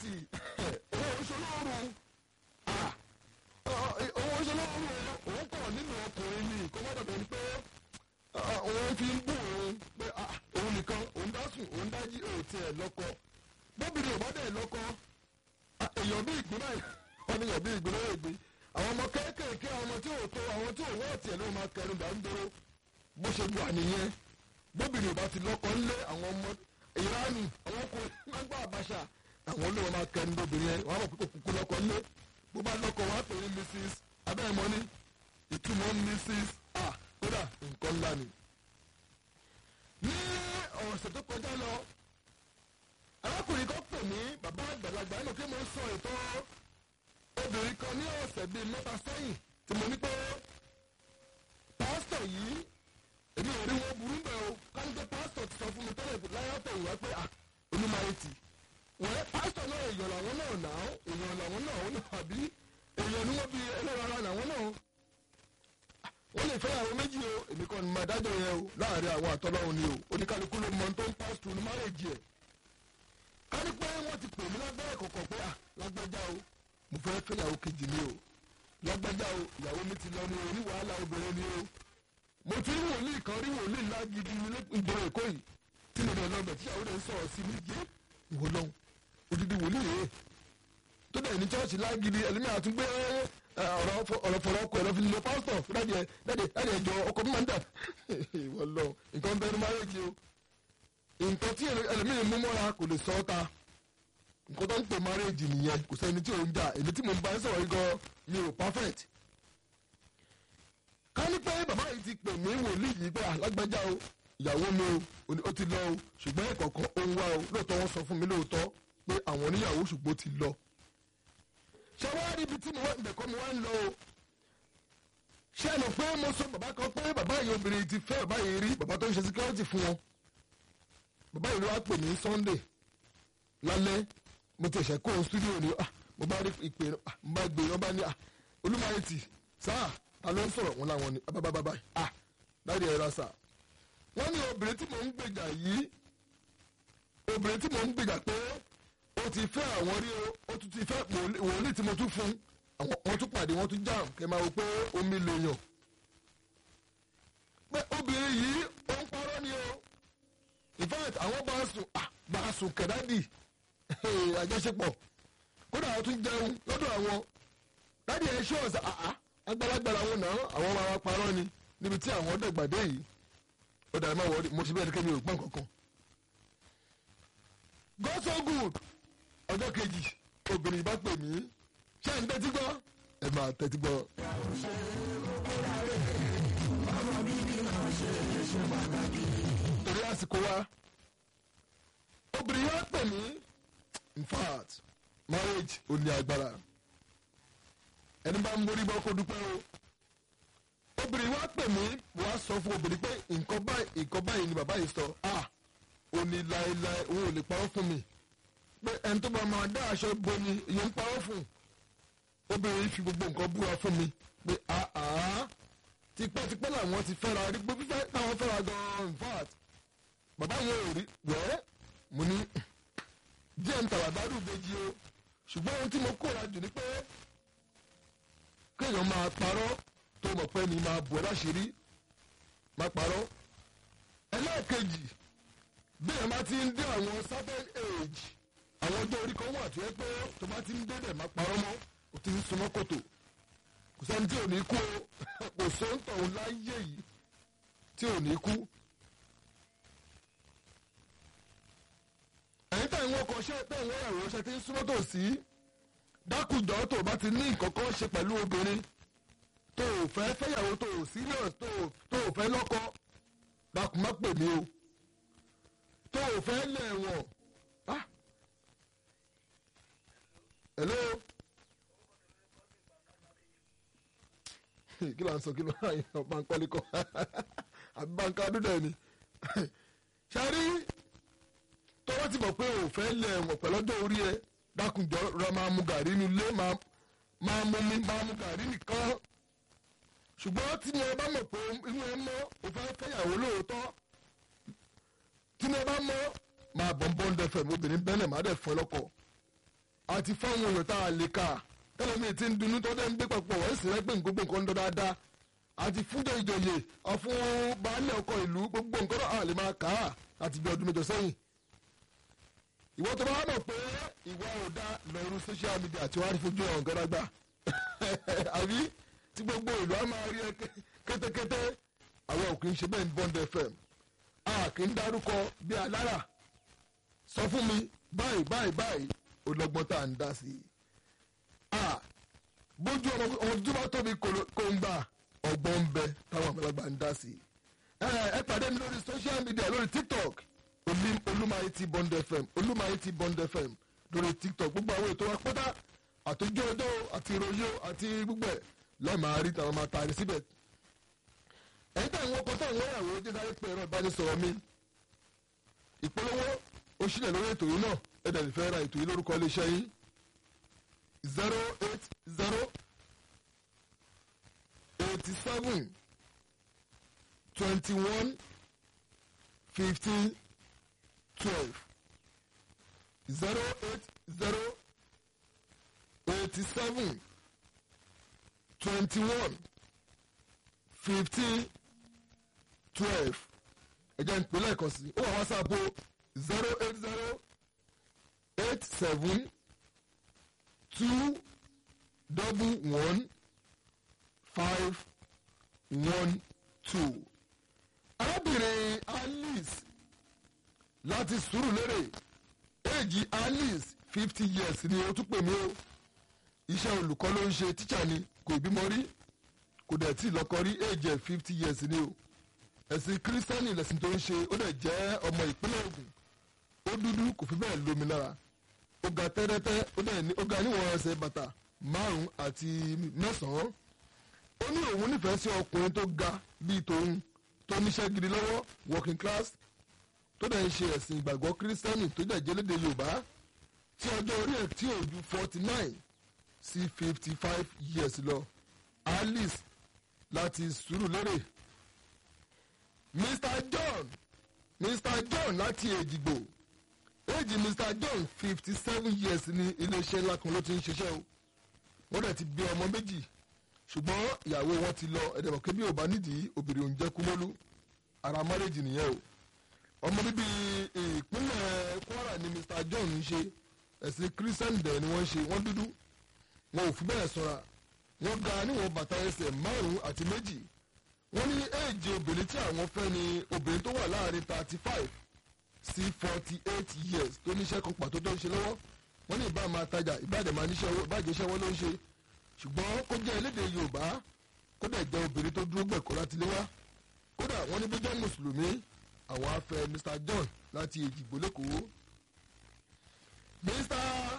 minority owó oṣolóoru owó oṣolóoru òun kọ̀ nínú ọkùnrin ni kó má dàbẹ̀ ni pé òun fi ń bù òun pé òun nìkan òun dá sùn òun dá jí òun tiẹ̀ lọ́kọ bóbìnrin ò bá dẹ̀ lọ́kọ èèyàn bí ìgbín báyìí wọ́n ní èèyàn bí ìgbín lọ́wọ́ ìgbín àwọn ọmọ kéékèèké àwọn ọmọ tí ò tó àwọn tí ò wọ́ ọ̀tí ló máa kẹrin dà ń dúró bó ṣe wà nìyẹn bóbìnrin ò bá ti lọ́kọ ńlé àwọn ọmọ ìránì àwọn ọkùnrin máa ń gbọ́ àbáṣà àwọn olówó máa kẹrin bóbìnrin yẹn wọ́n á mọ̀ pé kò kúkú lọ́kọ ńlé bó bá lọ́kọ wọ́n á pè ní mrs abẹ́ẹ̀mọ́ ní ìtumọ̀ mrs a kódà nǹkan ńlá ni. ní ọ̀sẹ̀ tó kọjá lọ arákùnrin kan pè mí bàbá àgbàlagbà ẹnu kí mo sọ ètò obìnrin kan ní ọ̀sẹ̀ bíi mẹ́ta sẹ́yìn tí mo ní pé pásítọ̀ yìí èmi ò rí wọn burú bẹ́ẹ̀ o káńtẹ́ pásítọ̀ ti sọ fún mi tẹ́lẹ̀ láyàtọ̀ ìwà pé onímọ̀ẹ́tì wọ́n pásítọ̀ náà èèyàn làwọn náà nà ó èèyàn làwọn náà ó náà àbí èèyàn ni wọ́n fi ẹlẹ́rara làwọn náà wọ́n lè fẹ́ àwọn méjì o èmi kan ní máa dájọ́ yẹn o láàrin àwọn àtọ́lọ́run ni o oníkálukú ló mọ tó ń pásítọ̀ ní márèjì ẹ̀ ká ní pé wọ́n ti pè mí lábẹ́rẹ́ kọ̀ọ̀kan pé à lágbájá o mo fẹ́ fẹ́yàwó kejì ni o lágbájá o ìyàwó mi ti lọ ní o ní wàhálà obìnrin ni o mo ti rí wòlíì kan rí wòlíì ńlá gidi ní ìgboro èkó yìí tí mo dẹ̀ lọ́bẹ̀ tí ìyàwó rẹ̀ ń sọ̀rọ̀ sí mi jẹ́ ìwọ lọ́hùn odidi wòlíì rèé tó dẹ̀ ní chọ́ọ̀chì lágidi ẹlẹ́mí àtúgbé ọ̀rọ̀ fọ̀rọ̀ ọkọ̀ ẹ̀rọ fi lọ pásítọ̀ dáàdì ẹ̀ dáàdì dáàdì ẹ̀jọ̀ ọkọ̀ mi máa ń dà ìwọ lọ nǹkan bẹ́ẹ̀ ni márèjì o nǹkan tí ẹlẹ́mí mú mọ́ra kò lè sọ ọ́ ta nǹkan tó ń pè márèjì nìyẹn kò sẹ́ni tí ò ń jà èmi tí mo ń bá ẹ sọ̀rọ̀ yìí gan mi ò perfect ká ní pé bàbá yìí ti pè mí wòlíì yìí pé alágbájá o ìyàwó mi o ó ti lọ o ṣùgbọ́n ẹ̀kọ̀ọ̀kan ó ń wá o lóòótọ́ wọ́n sọ fún mi lóòótọ́ pé àwọn oníyàwó ṣùgbọ́n ti lọ. ṣé wàá rí ibi tí mo wá ìbẹ̀kọ́ mi wá ń lọ o. ṣé ẹnu pé mo sọ bàbá kan pé bàbá yìí obìnrin ti fẹ́ bàbá yìí rí bàbá tó ń ṣe security fún wọn. bàbá yìí ló wá pè ní Sunday lálẹ́ mo ti ṣẹ̀kọ́ ohun studio ni mo bá rí ìpè mo bá gbé wọn bá ní olúmọ̀ẹ́tì sáà ta ló ń sọ̀rọ̀ wọn láwọn ni abábábá ah láti ẹ̀rọ sà wọ́n ní obìnrin tí mò ń gbèjà yìí obìnrin tí mò ń gbèjà pé ó ti fẹ́ àwọn rí o ó tún ti fẹ́ wòlíì tí mo tún fún wọ́n tún pàdé wọ́n tún jàm kẹ́ máa wò pé omi lè yàn pé obìnrin yìí ó ń parọ́ ni o in fact àwọn bá sùn bá sùn kẹ̀dádì àjọṣepọ̀ kódà wọ́n tún jẹun lọ́dọ̀ àwọn dádì ẹ̀ ṣọ́ọ̀ṣì àá agbálagbára wọn náà àwọn ọmọ ara parọ́ ni níbi tí àwọn dẹ̀gbàdé yìí ó dàrí máa wọlé mo ṣe bẹ́ẹ̀ kémi ò gbọ́n kankan. God so good ọjọ́ kejì obìnrin bá pè mí ṣé ẹ̀ ń tẹ́tí gbọ́ ẹ máa tẹ́tí gbọ́. torí àsìkò wa obìnrin wa pè mí in fact marriage ò ní agbára ẹni bá ń borí bọ́ kó dúpẹ́ o obìnrin wa pè mí wá sọ fún obìnrin pé nǹkan báyìí nǹkan báyìí ni bàbá yìí sọ ah ó ní láéláé òun ò lè parọ́ fún mi pé ẹni tó bá máa dá aṣọ bomi ìyẹn ń parọ́ fún obìnrin fi gbogbo nǹkan búra fún mi pé ah ah tipẹ́tipẹ́ làwọn ti fẹ́ra rí pé fífẹ́ táwọn fẹ́ra gan-an in fact bàbá yẹn ò rí wẹ́ẹ́ mo ní díẹ̀ ń tàwà dárú ìbejì o ṣùgbọ́n ohun tí mo kóra jù ni pé kéèyàn máa parọ́ tó mọ̀ pé ni máa bọ̀ láṣìírí máa parọ́. ẹlẹ́ẹ̀kejì bí ẹ̀ máa ti ń dé àwọn certain age àwọn ọjọ́ orí kan wà tó yẹ pé tó bá ti ń dé dẹ̀ máa parọ́ mọ́ o ti ń súnmọ́ kòtò kò sẹ́ni tí ò ní kú o kò sóńtọ̀ òun láyé yìí tí ò ní kú. ẹ̀yin tẹ̀ ń wọ́kọ̀ ṣe tẹ̀ ń wọ́n ẹ̀rọ ṣe ti ń súnmọ́ tòsí dákùjọ́ tó bá ti ní nǹkan kan ṣe pẹ̀lú obìnrin tó o fẹ́ fẹ́yàwó tó o serious tó o tó o fẹ́ lọ́kọ dákun má pè mí o tó o fẹ́ lẹ̀ wọ̀n ah hello kí ló ń sọ kí ló ń yàn bankọ́lé kọ́ àbí banka dúdú ẹ̀ ni ṣe rí tọ́wọ́ ti mọ̀ pé o fẹ́ lẹ̀ wọ̀n pẹ̀lú ọjọ́ orí ẹ dákunjọ ra máa mu gàrí inú ilé máa mú mi máa mu gàrí nìkan ṣùgbọ́n tí mo bá mọ̀ pé inú ẹ mọ́ o fẹ́ fẹ́yàwó lóòótọ́ tí mo bá mọ́ máa bọ̀ ń bọ́ ń dẹfẹ̀ obìnrin bẹ́lẹ̀ máa dẹ̀ fọ́ lọ́kọ̀ àti fáwọn èèyàn tá a lè kà tẹ́lẹ̀mí ti ń dunú tó dé ń gbé papọ̀ wọ́n sì rẹ́ pé gbogbo nǹkan ń dọ́ dáadáa àti fúnjẹ ìjòyè àfún baálé ọkọ ìlú gbogbo nǹkan náà lè máa kà á àti bí ọdún mẹ́jọ sẹ́yìn. ìwọ tó bá mọ̀ pé ìwà ò dá lọ́rùn social media tí wọ́n á rí fojú ẹ̀hàn gẹ́rágbá àbí tí gbogbo ìlú á máa rí ẹ kétékété àwọn ò kì í ṣe bẹ́ẹ̀ ní Bond FM a kì í dárúkọ bí alára sọ fún mi báyìí báyìí báyìí olọ́gbọ́n tá à ń dá sí i. bójú ọmọ tó bá tóbi kò ń gbà ọgbọ́n ń bẹ táwọn àgbàlagbà ń dá sí i. ẹ pàdé mi lórí social media lórí tiktok olúmayetí bond fm olúmayetí bond fm lórí tiktok gbogbo àwọn ètò wa pátá àtòjú ọjọ́ àti ìròyìn àti gbogbo ẹ̀ lẹ́ẹ̀ máa rí tàwọn máa tààrí síbẹ̀. ẹ̀yin tí àwọn ọkọ̀ táwọn ìyàwó jẹ́ sáré pé ẹ̀rọ ìbánisọ̀rọ̀ mi ìpolówó ó sílẹ̀ lórí ètò yìí náà ẹ̀dẹ̀ lè fẹ́ ra ètò yìí lórúkọ iléeṣẹ́ yìí zero eight zero eighty seven twenty one fifteen twelve zero eight zero eighty seven twenty one fifteen twelve ẹ̀jẹ̀ ìpínlẹ̀ ẹ̀kọ́ sí ó wà whatsapp o zero eight zero eight seven two double one five one two. arábìnrin alice láti Sùúrùlérè èjì alice fifty years ni ó tún pè mí o iṣẹ́ olùkọ́ ló ń ṣe tíṣà ni kò bímọ rí kò dẹ̀ tí lọ́kọ rí èjì ẹ̀ fifty years ni o ẹ̀sìn kírísítẹ́nì lẹ̀sìn tó ń ṣe ó dẹ̀ jẹ́ ọmọ ìpínlẹ̀ Ògùn ó dúdú kò fi bẹ́ẹ̀ lómi lára ó ga tẹ́rẹ́tẹ́ ó dẹ̀ ní ó ga níwọ̀n ẹsẹ̀ bàtà márùn-ún àti mẹ́sàn-án ó ní òun nífẹ̀ẹ́ sí ọkùnrin tó ga bíi tòun tó níṣẹ́ gidi lọ́wọ́ working class tó dẹ̀ ń ṣe ẹ̀sìn ìgbàgbọ́ kírísítẹ́nì tó dẹ̀ jẹ́ lédè Yorùbá tí ọjọ́ orí ẹ̀ tí ò ju forty nine sí fifty five years lọ Alice láti Sùúrùlérè Mr John Mr John láti Èjìgbò éèjì Mr John fifty seven years ní iléeṣẹ́ ńlá kan ló ti ń ṣiṣẹ́ o wọ́n dẹ̀ ti bí ọmọ méjì ṣùgbọ́n ìyàwó wọn ti lọ ẹ̀dẹ̀mọ̀ kébí ò bá nídìí obìnrin òun jẹ́ kúmọ́lú ara márèjì nìyẹn o ọmọ bíbí ìpínlẹ̀ Kwara ni Mr John ń ṣe ẹ̀sìn Christian dẹ̀ ni wọ́n ń ṣe wọ́n dúdú wọn ò fi bẹ́ẹ̀ sọ́ra wọ́n ga níwọ̀n bàtà ẹsẹ̀ márùn-ún àti méjì wọ́n ní éèjì obìnrin tí àwọn fẹ́ ni obìnrin tó wà láàrin thirty five sí forty eight years tó níṣẹ́ kan pàtó tó ń ṣe lọ́wọ́ wọ́n ní ìbá máa tajà ìbàdàn máa níṣẹ́ owó ìbàjẹ́ iṣẹ́ wọn ló ń ṣe ṣùgbọ́n kó jẹ́ elédè Yorùbá kó dẹ̀ jẹ́ obìnrin tó dúró gbẹ̀kọ́ láti lé wá kódà wọ́n ní bó jẹ́ mùsùlùmí àwọn afẹ́ Mr John láti Èjìgbò lẹ́kọ̀ọ́ Mr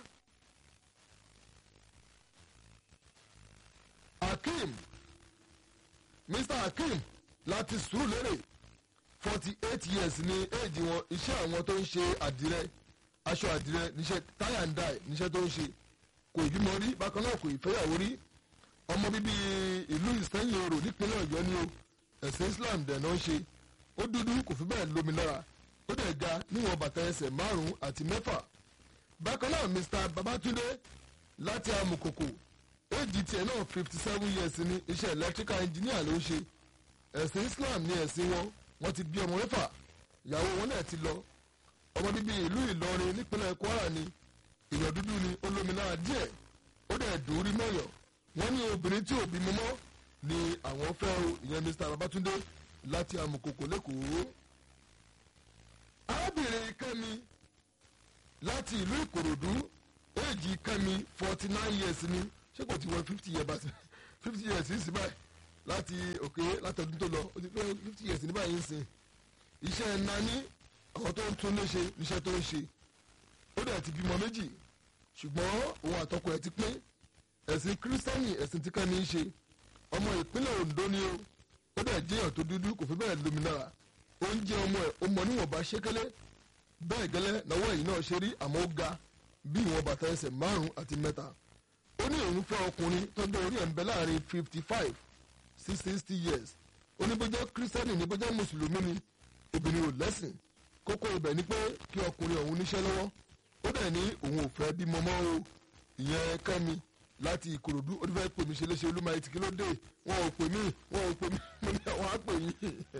Hakeem Mr Hakeem láti Sùúrùlérè forty eight years ni éèjì wọn iṣẹ́ àwọn tó ń ṣe àdìrẹ aṣọ àdìrẹ níṣẹ́ tie and dye níṣẹ́ tó ń ṣe kò ìbímọ rí bákan náà kò ìfẹ́yàwó rí ọmọ bíbí ìlú ìsẹ́yìn orò nípínlẹ̀ ọ̀yọ́ ni o ẹ̀sìn islam dẹ̀ náà ń ṣe ó dúdú kò fi bẹ́ẹ̀ lómi lára ó dẹ̀ ga níwọ̀n bàtà ẹsẹ̀ márùn-ún àti mẹ́fà bákan náà mr babatunde láti amukoko éèjì tiẹ̀ náà fifty seven years ni iṣẹ́ electrical engineer ló ń ṣe ẹ̀sìn islam ní ẹ̀sìn wọn wọ́n ti bí ọmọ mẹ́fà ìyàwó wọn náà ti lọ ọmọ bíbí ìlú ìlọrin nípínlẹ̀ kwara ni ìyàn dúdú ni olómìnira díẹ̀ ó dẹ̀ dùn rí mọ́yọ̀ wọ́n ní obìnrin tí ò bímọ mọ́ ni àwọn fẹ́ o ìyẹn mr babatunde láti amukoko lẹ́kọ̀ọ́. arábìnrin kẹ́mi láti ìlú ìkòròdú éèjì kẹ́mi forty nine years ni ṣé kò ti wọ fifty years bá fifty years sí báyìí láti òkè látọdún tó lọ ó ti pé fifty years ní báyìí ń sìn iṣẹ́ nání àwọn tó ń tún lé ṣe níṣẹ́ tó ń ṣe ó dẹ̀ ti bímọ méjì ṣùgbọ́n òun àtọkọ ẹ̀ ti pín ẹ̀sìn kírísítẹ́nì ẹ̀sìn tí kẹ́ni ń ṣe ọmọ ìpínlẹ̀ Ondo ni ó ó dẹ̀ jẹ́yàn tó dúdú kò fi bẹ́ẹ̀ lómi lára oúnjẹ ọmọ ẹ̀ ó mọ níwọ̀nba ṣékélé bẹ́ẹ̀ gẹ́lẹ́ lọ́wọ́ èyí náà ṣe rí àmọ́ ó ga bí ìwọ̀n bàtà ẹsẹ̀ márùn-ún àti mẹ́ta ó ní òun fẹ́ ọkùnrin tọ́jú orí ẹ̀ ń bẹ láàrin fifty five sí sixty years ó ní bó jẹ́ kírísítẹ́nì ní bó jẹ́ mùsùlùmí ni obìnrin ò lẹ́sìn kókó ibẹ̀ ni pé kí ọkùnrin ọ̀hún níṣẹ́ lọ́wọ́ ó dẹ̀ ní òun ò fẹ́ bímọ mọ́ o ìyẹn kẹ́mi láti ìkòròdú ó ti fẹ́ pè mí ṣe léṣe olúmọ etí kí ló dé wọn ò pè mí wọn ò pè mí mo ní àwọn á pè yín.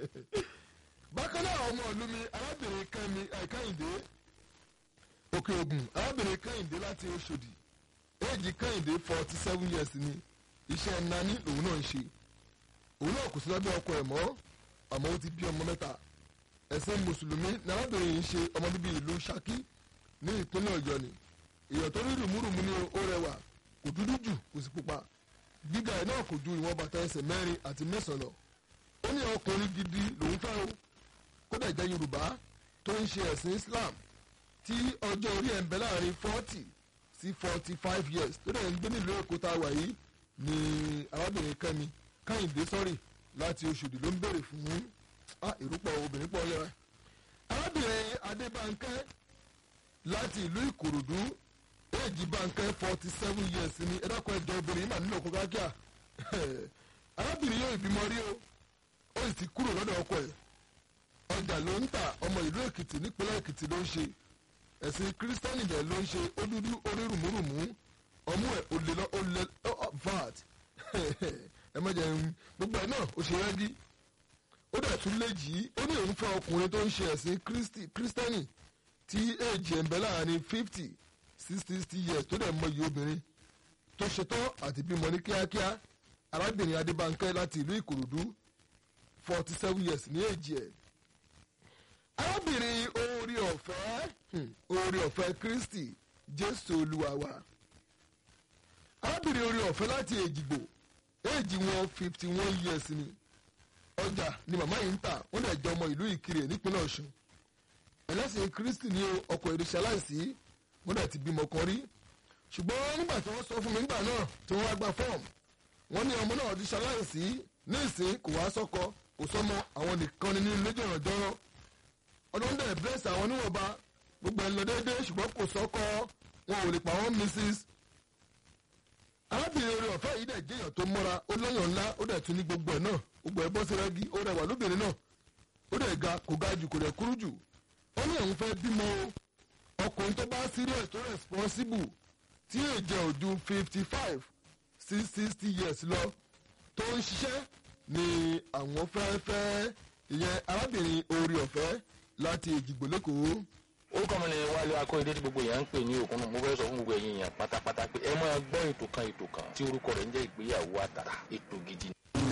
bákan náà ọmọ ìlú mi arábìnrin kẹ́mi kẹ́hìndé òkè ògùn arábìnrin kẹ́hìndé láti oṣòdì éèjì kẹ́hìndé forty seven years ni iṣẹ́ nani lòun náà ń ṣe òun náà kò sí lábẹ́ ọkọ ẹ̀ mọ́ àmọ́ ó ti bí ọmọ mẹ́ta ẹ̀sìn mùsùlùmí ní arábìnrin yìí ń ṣe ọmọ bíbí ìlú Ṣakí ní ìpínlẹ̀ Ọ̀yọ́ ni èèyàn tó rí rùmúrùmú ní ó rẹwà kò dúdú jù kò sì pupa gíga ẹ̀ náà kò ju ìwọ̀n bàtà ẹsẹ̀ mẹ́rin àti mẹ́sàn-án lọ ó ní ọkùnrin gidi lòun fẹ́ o kódà jẹ́ Yorùbá tó ń ṣe ẹ̀sìn Islam tí ọjọ́ orí ẹ̀ ń bẹ láàrin forty sí forty five years tó dẹ̀ ń gbé nílùú Èkó tá a wà yìí ni arábìnrin Kẹ́mi Káyìndé sọ́rì láti Oṣòdì ló ń béèrè fún ìrúpọ̀ obìnrin pọ̀ lẹ́ra arábìnrin Adébánkẹ́ láti ìlú Ìkòròdú èjì Bánkẹ́ forty seven years ni ẹ̀dọ́kọ̀ ẹ̀jọ̀ obìnrin mà nílò kókó kíá arábìnrin yóò ìbímọ rí o ó sì ti kúrò lọ́dọ̀ ọkọ ẹ̀ ọjà ló ń tà ọmọ ìlú Èkìtì nípínlẹ̀ Èkìtì ló ń ṣe ẹ̀sìn kírísítẹ́nì dẹ̀ ló ń ṣe ó dúdú orí rùmúrùmú ọmú ẹ̀ ó lè lọ ó lè vat ẹ má jẹun gbogbo ẹ̀ náà ó ṣe rẹ́gí ó dẹ̀ tún léjì í ó ní òun fẹ́ ọkùnrin tó ń ṣe ẹ̀sìn kírísítẹ́nì tí èjì ẹ̀ ń bẹ láàrin fifty sí sixty years tó dẹ̀ mọ iye obìnrin tó ṣetán àti bímọ ní kíákíá arábìnrin Adébánkẹ́ láti ìlú Ìkòròdú forty seven years ní èjì ẹ̀ arábìnrin oore ọ̀fẹ́ oore ọ̀fẹ́ Kristi Jésù Olúwa wa arábìnrin oore ọ̀fẹ́ láti Èjìgbò èjì wọn fifty one years ni ọjà ni màmá yìí ń tà wọ́n lè jẹ́ ọmọ ìlú Ìkirè nípínlẹ̀ Ọ̀ṣun ẹlẹ́sìn Kristi ní ọkọ̀ ìrìnsẹ̀ aláìsí wọ́n dẹ̀ ti bímọ kan rí ṣùgbọ́n nígbà tí wọ́n sọ fún mi nígbà náà tí wọ́n wá gba fọ́ọ̀mù wọ́n ní ọmọ náà ti ṣaláìsí ní ìsín kò wá sọ́kọ kò sọ́mọ àwọn nìkan ni nínú ilé jọ̀rọ̀jọ̀rọ̀ ọdún dẹ̀ bless àwọn níwọ̀nba gbogbo ẹ̀ lọ déédéé ṣùgbọ́n kò sọ́kọ wọn ò lè pa wọ́n Mrs. arábìnrin orí ọ̀fẹ́ yìí dẹ̀ jẹ́yàn tó mọ́ra ó lọ́yàn ńlá ó dẹ̀ tún ní gbogbo ẹ̀ náà gbogbo ẹ̀ bọ́ sí rẹ́gí ó rẹwà lóbìnrin náà ó dẹ̀ ga kò ga jù kò dẹ̀ kúrú jù ó ní òun fẹ́ bímọ o ọkùnrin tó bá serious tó responsible tí èjẹ ò ju fifty five sí sixty years lọ tó ń ṣiṣẹ́ ni àwọn fẹ́ fẹ́ ìyẹn arábìnrin orí ọ̀fẹ́ láti èjìgbò lẹ́kọ̀ọ́. orúkọ mi ni wálé akóyedé tí gbogbo èèyàn ń pè ní òkun mo fẹ́ sọ fún gbogbo ẹ̀yin èèyàn pátápátá pé ẹ máa gbọ́ ètò kan ètò kan tí orúkọ rẹ̀ ń jẹ́ ìgbéyàwó àtàrà ètò gidi.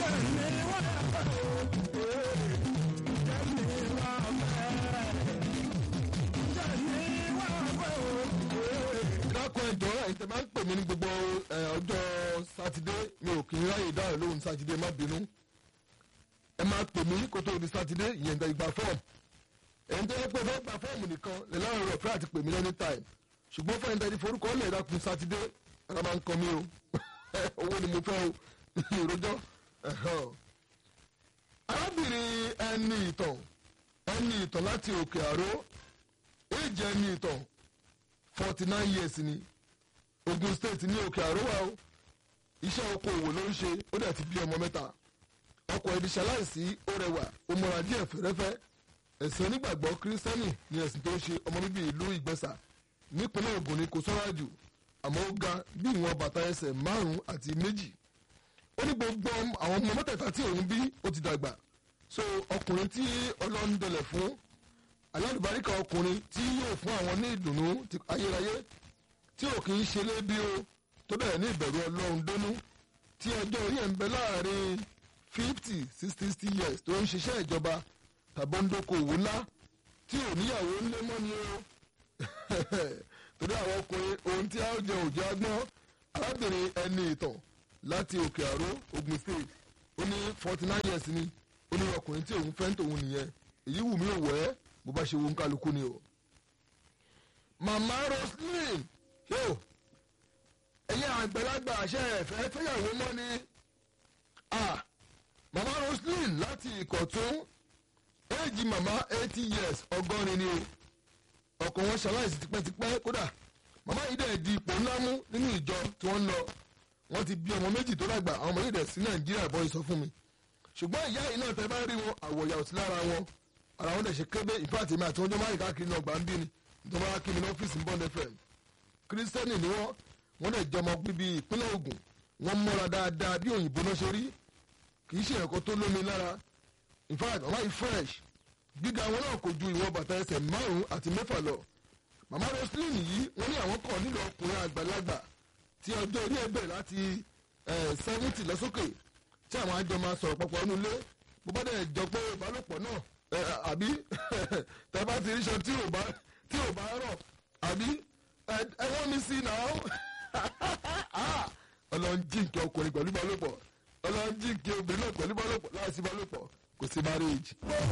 dákun ẹjọ́ ẹ̀yin tẹ́ máa ń pè mí ní gbogbo ọjọ́ sátidé mi ò kì í ráyè dáhùn lóhùn sátidé má bínú ẹ máa pè mí kó tó di sátidé ìyẹn ìgbà ìgbà fọ́ọ̀mù ẹ̀yin tó yẹ pé fẹ́ gba fọ́ọ̀mù nìkan lè láwọn ọ̀rọ̀ fẹ́ àti pè mí lẹ́ni táìm ṣùgbọ́n fẹ́ẹ́ tẹ́lẹ̀ forúkọ lè dákun sátidé ara máa ń kọ mí o owó ni mo fẹ́ o ìròjọ́ arábìnrin ẹni ìtàn ẹni ìtàn láti òkè àró èjì ẹni ìtàn forty nine years ni Ogun State ní òkè àrówá o iṣẹ́ okòwò ló ń ṣe ó dẹ̀ ti bí ọmọ mẹ́ta ọkọ ẹbí ṣaláìsí ó rẹwà ó mọ́ra díẹ̀ fẹ́rẹ́fẹ́ ẹ̀sìn onígbàgbọ́ kírísítẹ́nì ni ẹ̀sìn tó ń ṣe ọmọ bíbí ìlú Ìgbẹ́sà nípínlẹ̀ Ògùn ni kò sọ́ra jù àmọ́ ó ga bí ìwọ̀n bàtà ẹsẹ̀ márùn-ún àti méjì ó ní gbogbo àwọn ọmọ mẹ́tẹ̀ẹ̀ta tí òun bí ó ti dàgbà so ọkùnrin tí Ọlọ́run dẹlẹ̀ fún alálùbáríkà ọkùnrin tí yóò fún àwọn ní ìdùnnú ayérayé tí ò kì í ṣe lébi o tó bẹ̀rẹ̀ ní ìbẹ̀rù ọlọ́run dónú tí ọjọ́ orí ẹ̀ ń bẹ láàrin fifty sí sixty years tó ń ṣiṣẹ́ ìjọba tàbí ń dókòwò ńlá tí ò níyàwó ńlé mọ́ ni o torí àwọn ọkùnrin ohun tí a ó jẹ òjò agbọ́n arábìnrin ẹni ìtàn láti òkè àró Ogun State ó ní forty nine years ni ó ní ọkùnrin tí òun fẹ́ ń tòun nìyẹn èyí wù mí ò wẹ́ bó bá ṣe wo ń kálukú ni o. màmá Roslyn yóò ẹ̀yin àgbàlagbà àṣẹ ẹ̀fẹ́ fẹ́yàwó mọ́ ni. màmá Roslyn láti Ìkọ̀tún éèjì màmá eighty years ọgọ́rin ni o ọkọ wọn ṣaláìsí tipẹ́tipẹ́ kódà màmá yìí dẹ̀ di ipò ńlá mú nínú ìjọ tí wọ́n ń lọ wọ́n ti bí ọmọ méjì tó dàgbà àwọn ọmọ yìí dẹ̀ sí Nàìjíríà bọ́ ìsọ fún mi ṣùgbọ́n ìyá yìí náà tẹ́ bá rí wọn àwọ̀yà òsì lára wọn ara wọn dẹ̀ ṣe kébé ìfáàtì mi àti wọn jọ máa ń káàkiri náà gbà ń bí ni ìjọba wa kí mi ní ọ́fíìsì ń bọ́ ní fm kírísítẹ́nì ni wọ́n wọ́n dẹ̀ jọmọ bíbí ìpínlẹ̀ Ògùn wọ́n múra dáadáa bí òyìnbó náà ṣe rí kì í ṣe ẹ̀kọ́ tó lómi lára in fact mama yìí fresh gíga wọn náà kò ju ìwọ̀n bàtà ẹsẹ̀ márùn-ún àti mẹ́fà lọ mama roslyn yìí wọ́n ní àwọn kan nílò ọkùnrin àgbàlagbà tí ọjọ́ orí ẹ̀ bẹ̀rẹ̀ láti seventy lọ́sókè tí àwọn àjọ máa sọ̀rọ̀ papọ̀ nínú ilé bó bá dẹ̀ jọ pé ìbálòpọ̀ náà àbí tẹ́ bá ti ríṣọ tí ò bá tí ò bá rọ̀ àbí ẹ wọ́n mi sí náà ọlọ́run jíǹkì ọkùnrin pẹ̀lú ìbálòpọ̀ ọlọ́run jíǹkì obìnrin náà pẹ̀lú ìbálòpọ̀ láìsí ìbálòpọ̀ kò sí marriage.